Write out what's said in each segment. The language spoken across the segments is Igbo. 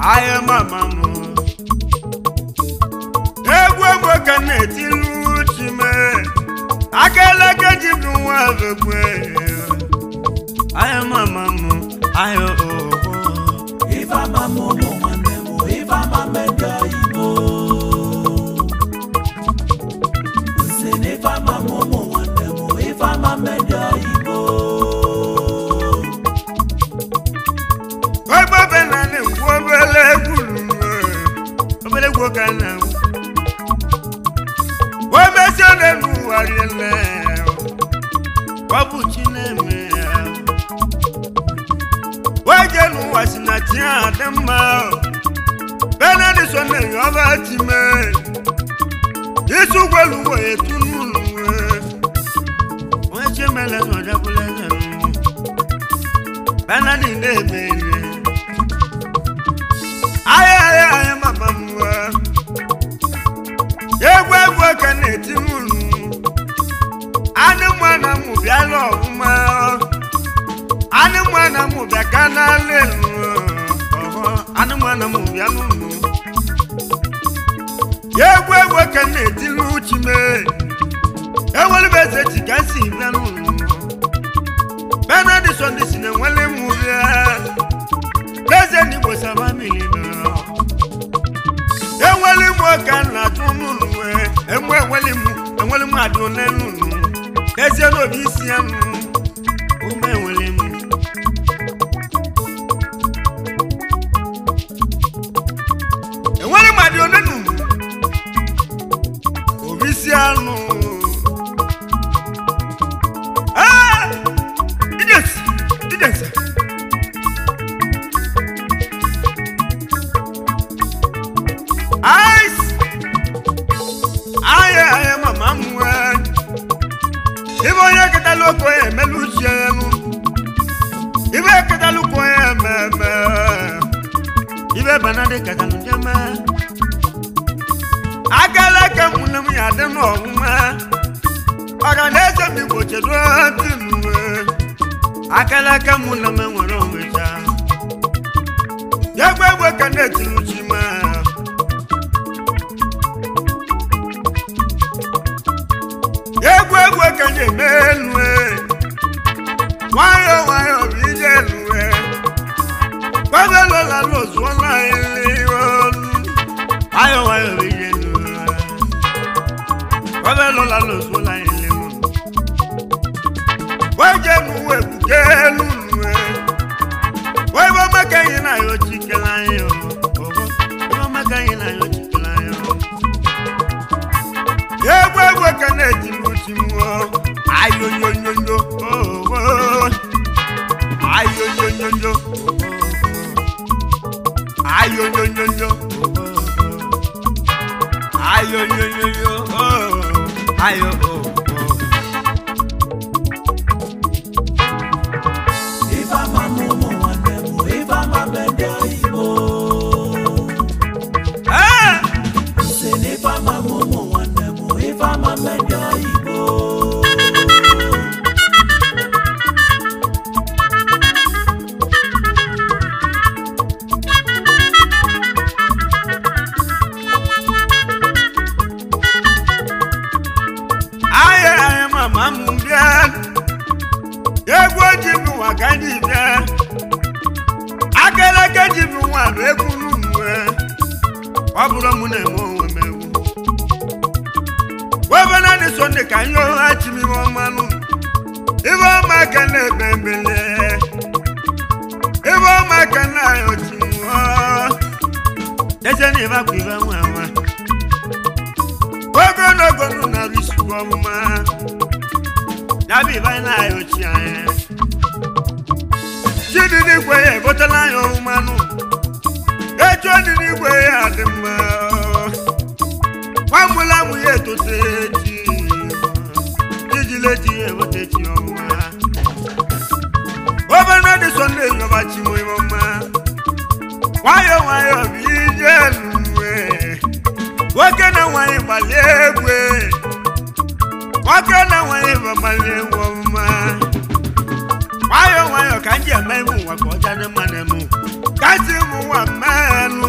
ahịa mama m egwu egwu ka m na-etilu uchi m aka eleke ji bụ nwa bekwe ahịa mama m ahịa oho Ifeama m ụmụ nwanne m Ifeama m ndị oyibo Nsị na Ifeama m ụmụ nwanne m Ifeama m ndị oyibo Ogbe be na ni ngwo obele egwu lulu obele egwu ka na o mesi ọ na-enu ụwa riele ọ bụ chi na-eme ya oje n'ụwa si na chi a dị mma benadi so na-enye ọba chi me isi ụgbọelu uwe etu n'ụlọ onye chi mele na ọjakwụla eze n'ụwa benadi na-eme ihe ahịa ahịa ahịa mama m wa egwu egwu ka na-eti n'ụlọ anụ mmanụ m bịala ọfụma anụ mmanụ m bịa ka n'ala elu ọhọ anụ mmanụ m bịa n'ụlọ egwu egwu ka na-eti n'uchi me enwere eze ji ka si bịa n'ụlọ benedison dị si na enwere mụ bịa eze n'igbo saba milina enwere mụ ka na atụ n'ụlọ wee enwe enwere mụ enwere mụ adị ole n'ụlọ eze n'obi isi ya nụ ume enwere mụ enwere mụ adị ole n'ụlọ obi isi anụ Ah! Idiots! Idiots! Ice! Aye, aye, mama mwe. Ibo onye ketala oko ya emelu uche ya nụ. Ibe ketala oko ya ememe. Ibe banade ketala jeme. Agala ka mụnne m ya dị n'ọnwụnwa. ọganeze m igbo chedo ntị mwe akala aka mụ na m nwere onwecha egbe egbe ka na-etiruchi ma egwu egwu ka na-eme elu nwayọ nwayọ bụ ije elu gbabelola n'ozuola ili olu nwayọ nwayọ bụ ije elu gbabelola n'ozuola ili olu weje n'uwe ebuke elu nwe webe maka anyị na ya ochikela anyị webe maka anyị na ya ochikela anyị egwu egwu ka na-eji n'uchi mmụọ ayonyonyonyo ayonyonyonyo ayonyonyonyo ayonyonyonyo ayo Ifeama m ụmụ nwanne m Ifeama m ndị oyibo Ah! Nsị na Ifeama m ụmụ nwanne m Ifeama m ndị oyibo Aye, aye, mama m bịa. Egwu oji bụ nwa ka ndị bịa. Akeleke ji bụ nwa bụ egwu n'uwe. Ọ bụrụ mụ na-eme onwe m egwu. Webe na dị Sọnde ka nye ọha chimiwe ọmanụ. Ibe ọma ka na-ebe mbele. Ibe ọma ka na-ayọ chimuọ. Deje na ịba kwa ibe nwa nwa. ogologo nụ narị isi ọmụma yabiba na-ayọ chi anyị chidi n'igwe ya ebotela anyị ọmụmanụ echi dị n'igwe ya dị mma nwamụla mụ ya etote chi ijile chi ya ebote chi ọmụma obere dị sọnde yọba chi mụ ọma nwayọ nwayọ bụ ije eluwe nwoke na nwanyị gbalie egwe nwoke na nwanyị bụ gbalie egwu ọmụma nwayọ nwayọ ka m ji eme ime ụwa ka ọ jade mmanụ emu ka si ụmụ nwa mmenụ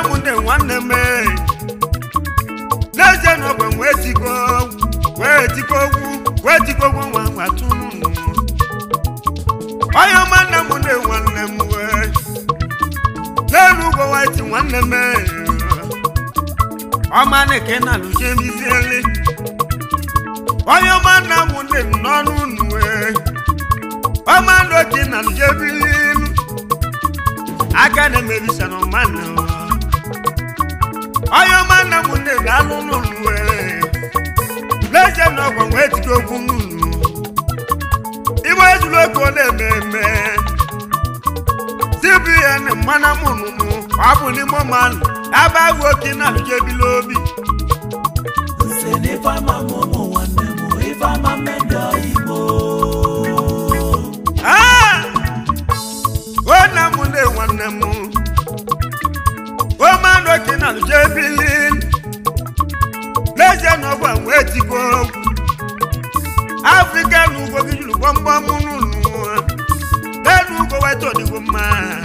ndị nwanne m n'ezie na ọgwa wee tiko wee tiko ogwu wee tiko ogwu nwa nwatụ onye ọma nne m ndị nwanne m wee n'elu ugwo waiti nwanne m ọma na-eke na lụjemizieli onye ọma nna m ndị m n'ọnụ unu wee ọma ndụ oke na lụjebililu aka na-emebisa na ọmanụ onye ọma nna m ndị ga-alụ n'ụlọ wee n'ezie na ọgwa wee tike okwu n'ụlọ igbe ejulu oke ọ na-eme eme cbn mmana mụnụnụ ọ bụ n'ime mmanụ ebe ahụ oke na alụjebili obi nse n'ife ama m ụmụ nwanne m ife ama mmejọ igbo Ah! o nna m ndị nwanne m o mmanụ oke na alụjebili n'ezie na ọgwa wee tiko okwu afrịka na ugbo gị juru gbọmgbọm n'ụlọ n'elu ugbo weta ọdịgbo mma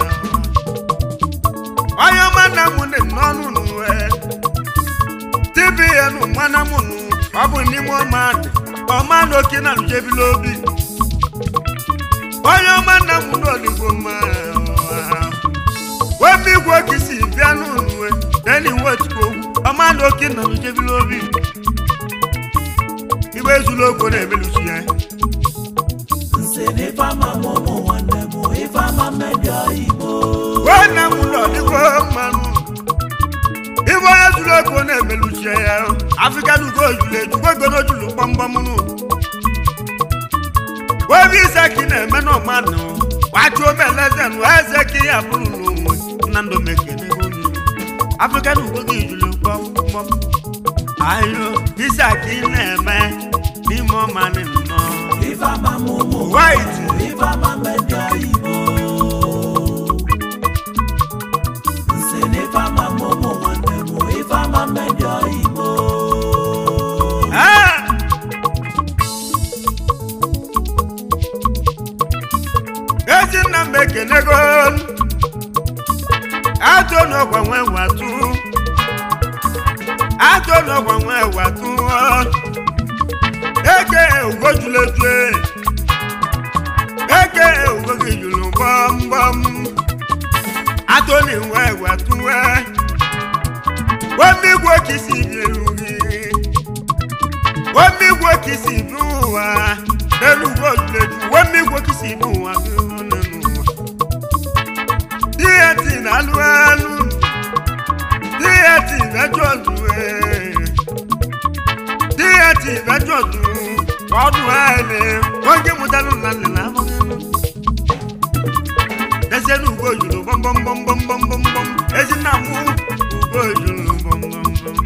onye ọma nna m dị n'ọnụ n'uwe tbn mana m nụ ọ bụ n'ime ọma dị ọma na oke na alụjebili obi onye ọma nna m n'ọdịgbo mma webe igwe oke si bịa n'ụlọ n'elu iwe otukwu ọma na oke na alụjebili obi igbe ezulu okwu na-emelusi ya nse n'ife ama m ụmụ nwanne m ife ama mmejọ igbo nwanne m ụlọ dịkwa mmanụ ibe onye zuru okwu na-emeluchie ya afrịkan ugo ojulu ejukwa gono julu gbamgbam nụ webe ise ka ị na-eme n'ọmanụ wachi omelezen eze ka ya bụrụ n'onwe nna ndụ mekene afrịkan ugo gị julu gbamgbam ayo ise ka ị na-eme n'ime ọmanụ nnọọ ife ama m ụmụ White. ife ama mmejọ igbo nse n'ife ama m ụmụ nwanne m ife ama mmejọ igbo Ah! ezinna m ekenego atụ n'ọgwa nwe watụ atụ n'ọgwa nwe watụ eke ugojulejue eke ugo gị juru gbamgbam atụ n'inwe watụwe wemigwe kisi bielu gị wemigwe kisi bi ụwa n'elu ugwo juleju wemigwe kisi bi ụwa gị n'elu ụwa dieti na-alụ alụ dieti mẹjọdù ẹ dieti mẹjọdù ọdún ẹni wọn jẹ mọtálù lálẹ lámọnínú ẹsẹ ní ugbó ìjùlọ bọmbọmbọmbọmbọmbọm ẹsẹ náà mú ugbó ìjùlọ bọmbọmbọmbọm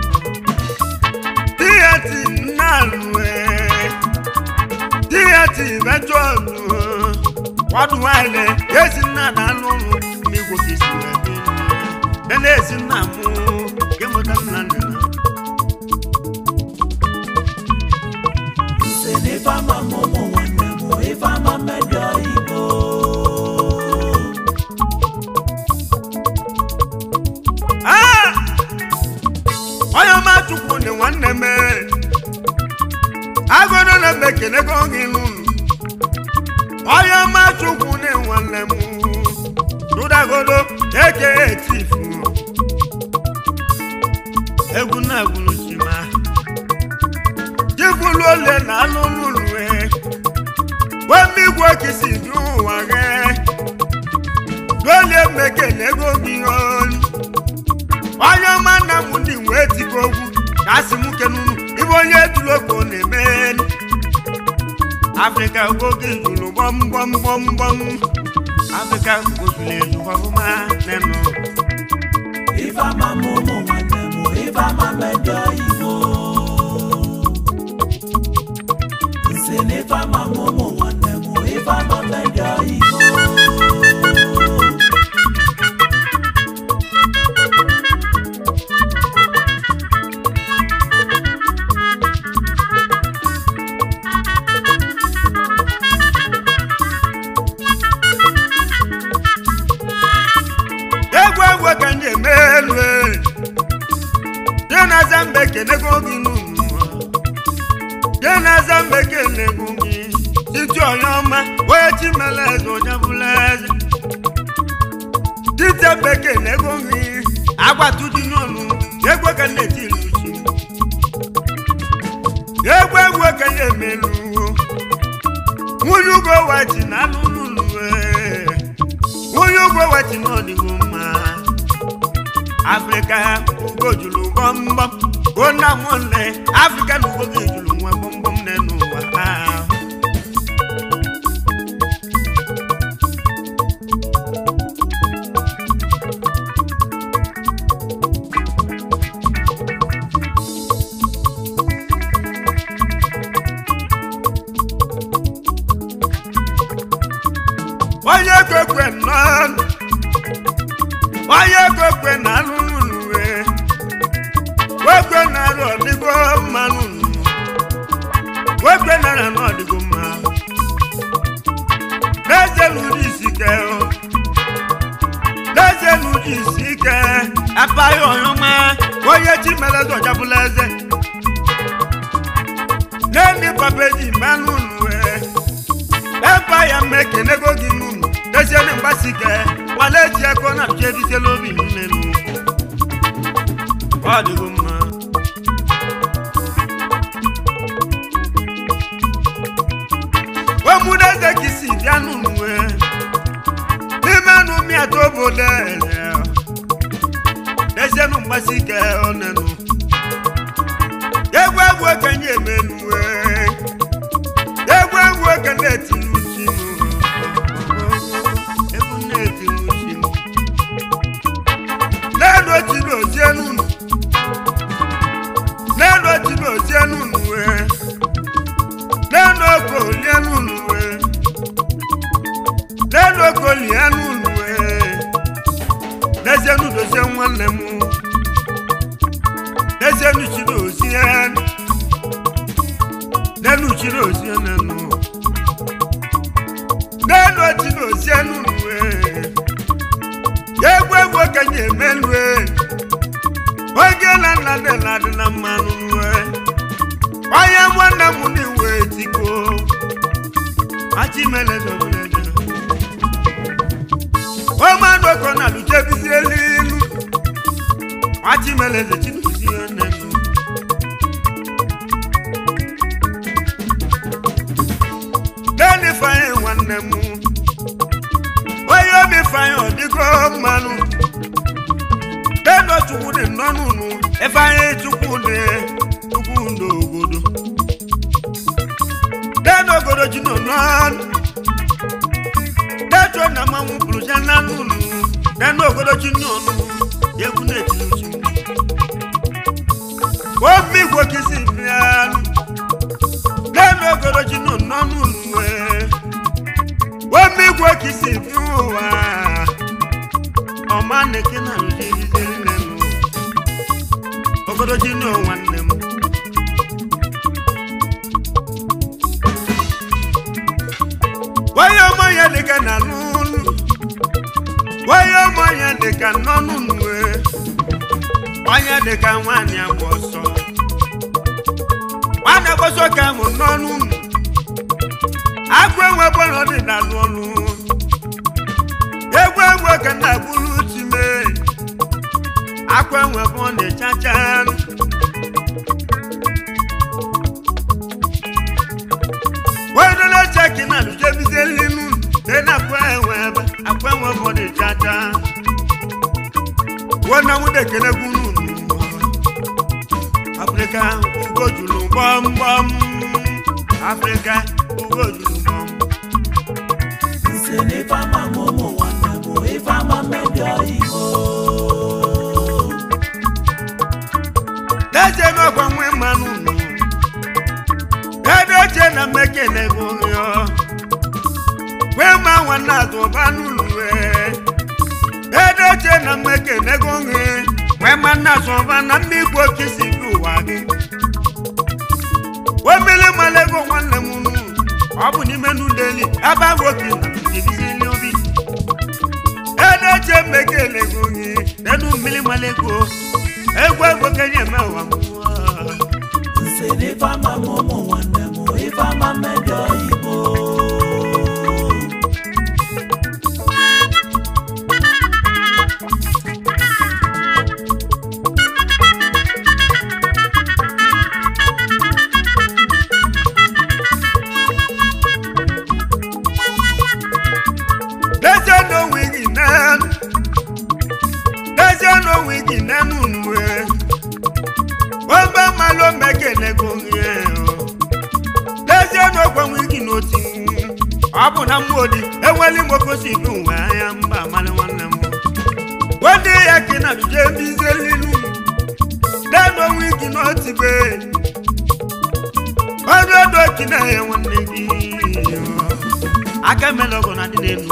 dieti nàlù ẹ dieti mẹjọdù ọdún ẹni ẹsẹ náà dánú mi wò kìí sí ẹbí nene esi nna m kemụta nna nna nse n'ife ama m ụmụ nwanne m ife ama mmejọ igbo Ah! onye ọma chukwu dị nwanne m agụrụ na m ekenego gị n'ụlọ onye ọma chukwu dị nwanne m tụdagodo eke etifu egwu na-egwuru chima jibulu ole na alụlụlue wemigwe kisi dị ụwa gị dolie mekenego gị olu onye ọma nna m ndị wee tikọ ogwu ka asị m kenunu ibe onye tuloko na-eme afrịka oge juru gbọmgbọmgbọmgbọm afrịka ozuru ezu ọfụma nenụ ife ama m ụmụ nwanne m ife ama mmejọ igbo nse n'ife ama m ụmụ nwanne m ife ama mmejọ igbo egwu egwu ka ndị eme elu e. mbe kenego gị n'ụlọ je na-aza mbe kenego gị titi onye ọma onye chimele eze onye bụla eze titi mbe kenego gị agbatuji n'ọnụ egwe ka na-eti iluchi egwe egwe ka ya emeluwo nwunye ugo wachi na alụlụlụ nwunye ugo wachi n'ọdịgo mma afrịka ugo juru gbọmgbọm ona nwanne afrịka na ugo gị juru nwa gbọmgbọm n'elu ụwa ahụ onye kwekwe nọ onye kwekwe na alụlụwe kwekwe na alụ ọdịgo mmanụ kwekwe na alụ ọdịgo mma n'eze n'ụdị isi ike n'eze n'ụdị isi ike apaghị ọnyọma onye chi mere dọjabụla eze n'enyi papeji mmanụ nwe empire mekenego gị n'ụlọ dezienụ mgbasike wale ji eko na pịa ebitela obi nnenu ọ dịgo mma wemudeze ka isi bịa n'ụlọ n'ime nụ miata obodo ele dezienụ mgbasike onenu egwu egwu okenye emenuwe egwu egwu okenye etinu uchi egwu na-etinu uchi n'elu otibe ozie n'ụlọ n'elu otibe ozie n'ụlọ wee n'elu oko olie n'ụlọ wee n'elu oko olie n'ụlọ wee n'ezienu dozie nwanne m n'ezienu chiri ozie n'elu chiri ozie n'enu n'elu chiri ozie n'ụlọ wee egwu egwu okenye emelue oge na nna dị na adị na mmanụ nwe onye nwanne m n'iwe tiko achimele zoboleje omadoko na lujebizi elilu achimele zechinuzie nenu leni fanye nwanne m onye obi fanye ọdịgo mmanụ leni chukwu dị nnọnụnụ ifeanyị chukwu dị chukwu ndị obodo leni obodo ji nọ n'ọnụ detuo na mmanwụ pụrụ ya na n'ụlọ leni obodo ji nọ ọnụ egwu na-etiri uchu obi igwe kisi bịanụ leni obodo ji nọ n'ọnụ omi igwe kisi bi ụwa ọma neke na njiriziri nenu obodo ji nọ nwanne m onye ọmọ ya dịka na n'ụlọ onye ọmọ ya dịka n'ọnụ nwe onye dịka nwaanyị agba ọsọ nwaanyị agba ọsọ ka mụ n'ọnụ nụ agwọ enwe bọlọ dị na n'ọnụ egwu enwe ka na agburu time akwa enwe bụ ọ na-echacha wedola cheki na lujebizie linu de na akwa enwe ebe akwa enwe bụ ọ na-echacha wona nwude kele gwunu afrịka ugo juru gbọmgbọm afrịka ugo juru gbọm nse n'ife ama m ụmụ nwanne m ife ama mmejọ igbo deje n'ọkwa nwe mmanụ nụ dedeche na mmekele bụ rịọ wee ma nwanne atụba n'ụlọ dedeche na mmekele bụ nri wee ma nna atụba na mmigbo okisi bi ụwa gị wemele malego nwanne m nụ ọ bụ n'ime n'ụlọeli ebe ahụ oke na ibizili obi edeche mmekele bụ nri nenu mmiri malego egwu egwu kenye eme ụwa mmụọ ọ bụ na mmụọ enweli mokosi bụ nwe anya mba amalị nwanne m wede ya ka na juje bizelilu deno onwe gị n'otibe ọrụ edo kina ya nwanne gị aka emela ọgụ na dị n'elu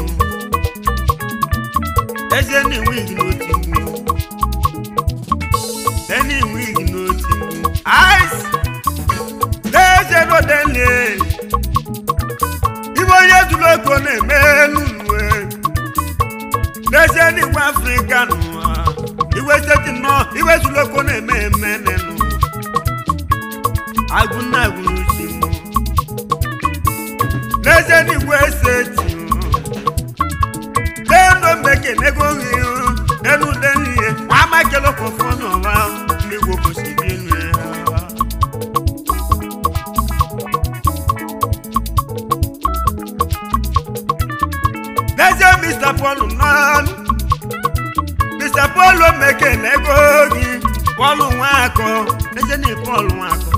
ezie na enwe gị n'otu mgbu ena enwe gị n'otu mgbu ice n'ezie n'odele ibe onye dụrụ ego na-eme n'uwe n'ezie n'igwe afrịka n'ụwa iwe seti nnọọ iwe dụrụ ego na-eme eme n'elu agụ na agụrụ uchi m n'ezie n'igwe seti n'elu mbeke n'ego nri n'elu denihe nwa amakelo kọfọ n'ọba mmegbu obosi bi elu ya n'ezie mr paul nọọnụ mr paul meke n'ego gị paul nwakọ n'ezie na paul nwakọ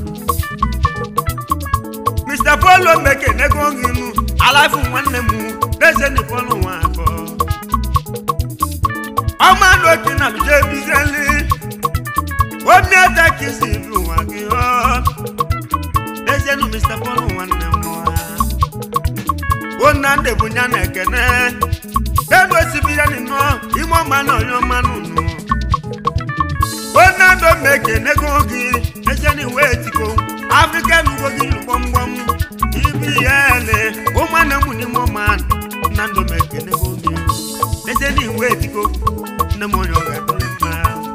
mr paul meke n'ego gị nụ alafu nwanne m n'ezie na paul nwakọ ọma n'oke na bije bizeli omi ata kisi bi nwa gị ọ n'ezie na mr paul nwanne m nwa onande bụ ya na ekene ego osibi ya nọ ime ọma na onye ọma nụnụ onando ma ekene go gị ejeni wee tiko afrịka nugo gị gbọmgbọm ibi ya ele ụmụnne m n'ime ọma nando ma ekene go gị ejeni wee tiko nne m onye ọga dịrị mma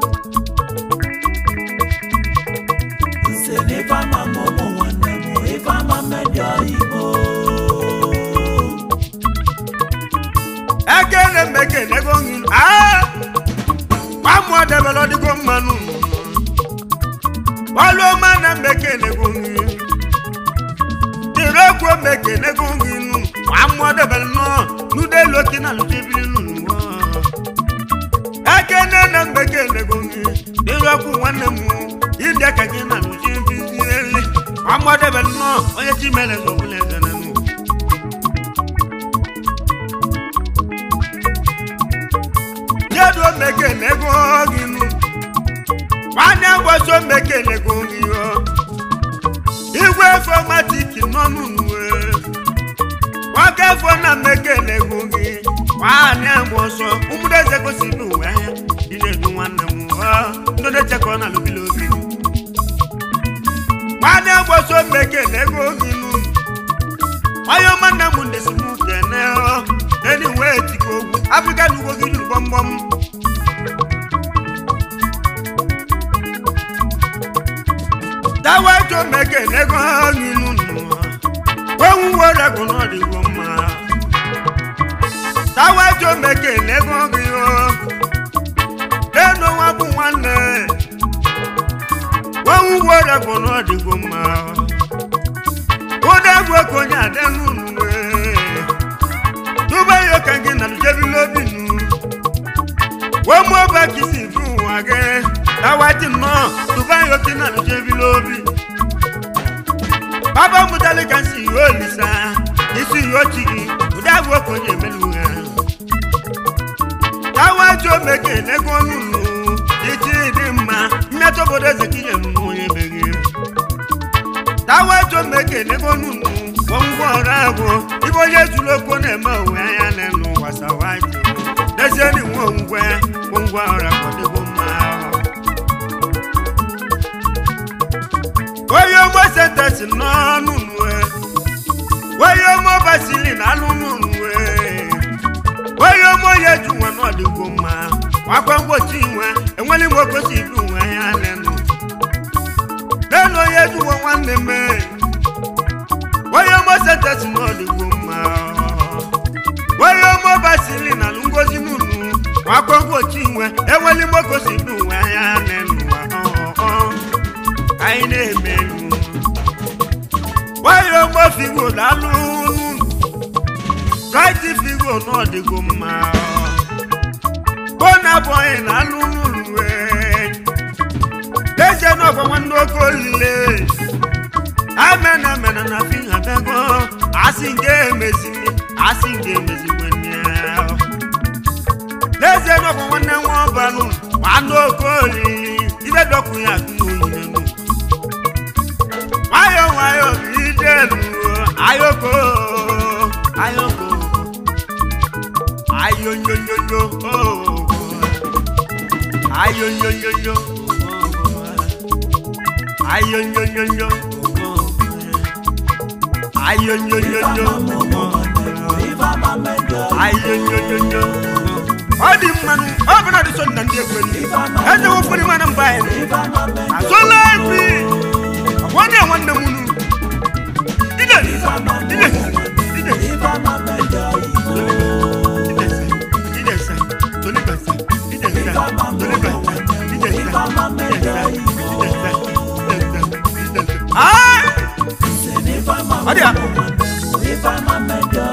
nse n'ife ama m ụmụ nwanne m ife ama mmedi oyibo ekene m ekene go gị aa gbamụọ debere ọdịgo mmanụ ọlụ ọma na mmekene go gị dịrị okwu mmekene go gị nụ gbamụọ debere nnọọ n'ụdelu oke na lụtebiri nụ ekene na mmekene go gị dịrị okwu nwanne m ịdị ka gị na lụtebiri gbamụọ debere nnọọ onye chi mere zọbụla ezere nụ jedu omekene go gị nụ nwanne ngwọsi omekene go gị ọ igwe fomatiki nọ n'uwe nwoke fọ na mmekene go gị nwanne ngwọsọ ụmụdeze gosi n'uwe anya dị na-edu nwanne m ọ ndode chekọ na lubili obi nwanne ngwọsi omekene go gị nụ onye ọma nna m ndesi m kene ọ eni wee tiko ogwu afrịka na ugbo gị juru gbọmgbọm daweto mekene go gị nụnụ onwu were gụ n'ọdịgbo mma daweto mekene go gị o enu nwa bụ nwanne onwu were gụ n'ọdịgbo mma ụdị egwu okonye adị nụnụ tuba yo kange na lujebi lobi nu wo mo ba kisi fún wa gẹ tawati nọ tuba yo ki na lujebi lobi baba mutali kan si yo lisa isi yo chigi udabu okonye melu ya tawati o meke nego nunu iti di mma mmetọ bodo eze kinye nunu onye bege tawati o meke nego nunu gwongwo ọrụ agwụ ibe onye zuru okwu na-eme onwe anya n'elu wasawaji n'ezie na nwe ngwe ngwa ọrụ akwadego mma onye ọmọ sentesi n'ọnụ nwe onye ọmọ basili na alụnụ nwe onye ọmọ ya ju nwe n'ọdịgo mma wakwa mgbochi nwe enwere m ogosi ibu nwe anya n'elu n'elu onye juwo nwanne mee onye ọmọ sentesi n'ọdịgbo mma onye ọmọ basili na ngozi n'unu wakọgwo chinwe enweli mokosi n'ụwa ya n'ụwa anyị na-emelu onye ọmọ figo dalụ raiti figo n'ọdịgbo mma bona bọyị na alụ n'ụlọ deje n'ọgwa nwanne oke olile amena mena na fi ha bego asị nke emeziri asị nke emezigbo nne ya n'ezie na ọbụ nwanne nwa ọbanụ ma anụ oke oriri ibe dọkụ ya atụ n'oyinenu nwayọ nwayọ bụ ije luo ayoko ayoko ayonyonyoyo ayonyonyoyo ayonyonyoyo ayonyonyoyo ayonyonyoyo ọ dị mmanụ ọ bụ na dị so na ndị ekweli eze wofere mmanụ mba anyị azụla ebi nwanne nwanne m unu ide ide ide idesa tolibasa idesa tolibasa idesa idesa idesa idesa ah ọ dị ya